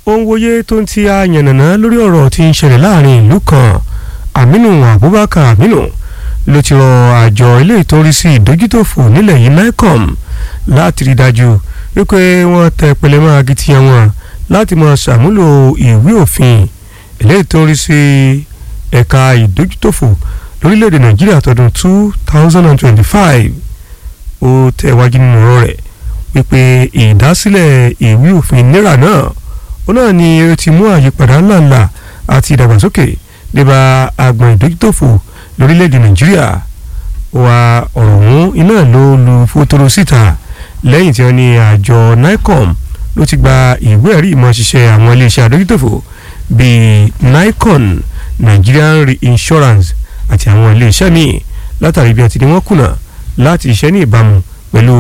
ó ń wòye tó ń ti àyànnàná lórí ọ̀rọ̀ tí ń ṣẹlẹ̀ láàrin ìlú kan Aminu Abubakar Aminu ló ti rọ àjọ ilé ìtọ́rísí ìdójútòfò nílẹ̀ yìí NICOM láti rí dájú wípé wọ́n tẹ pẹlẹmọ́ akitiyan wọn láti máa ṣàmúlò ìwé òfin ilé ìtọ́rísí ẹ̀ka ìdójútòfò lórílẹ̀‐èdè Nàìjíríà tọdún two thousand and twenty-five ó tẹ̀wájú nínú ọ̀rọ̀ rẹ̀ wípé ìdásílẹ̀ ìwé òfin náírà náà ó náà ni ó ti mú àyípadà ńláńlá àti ìdàgbàsókè débà agbọ̀n ìdójútòfò lórílẹ̀‐èdè nàìjíríà wa ọ̀rọ̀ ọ̀hún iná ló lu fótóró síta lẹ́yìn tí wọ́n ní àjọ nicom ló ti gba ìwé ẹ̀rí ìmọ̀ ṣiṣẹ́ àwọn iléeṣẹ́ àdójútòfò bíi nicon nigerian reinsurance àti àwọn iléeṣẹ́ míì látàrí bí wọ́n ti ní wọ́n kùnà láti ṣiṣẹ́ ní ìbámu pẹ̀lú